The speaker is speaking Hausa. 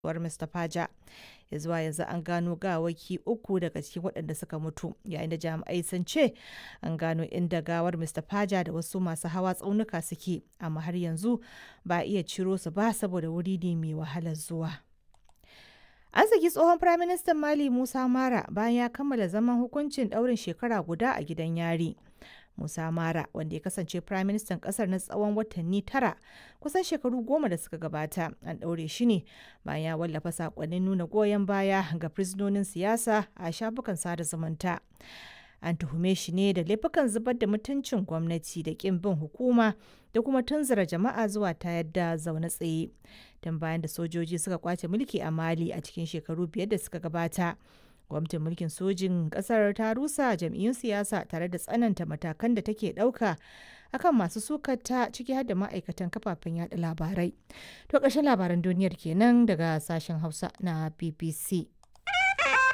war Mr. Faja. Ya zuwa yanzu an gano gawaki uku daga cikin waɗanda suka mutu yayin da jami'ai sun ce an gano inda gawar Mr. Faja da wasu masu hawa tsaunuka suke amma har yanzu ba a iya ciro su ba saboda wuri ne mai wahalar zuwa. An saki tsohon Firaministan Mali Musa Mara bayan ya kammala zaman hukuncin ɗaurin shekara guda a gidan yari. Musa Mara wanda ya kasance firaministan kasar na tsawon watanni tara kusan shekaru goma da suka gabata an ɗaure shi ne bayan ya wallafa sakonnin nuna goyon baya ga fursunonin siyasa a shafukan sada zumunta. An tuhume shi ne da laifukan zubar da mutuncin gwamnati da ƙin bin hukuma da kuma tunzura jama'a zuwa ta yadda zaune tsaye. Tun bayan da sojoji suka kwace mulki a Mali a cikin shekaru biyar da suka gabata. gwamnatin mulkin sojin kasar ta rusa jam'iyyun siyasa tare da tsananta matakan da take ɗauka akan masu sukata ciki har da ma'aikatan kafafen yada labarai to ƙarshen labaran duniyar kenan daga sashen hausa na bbc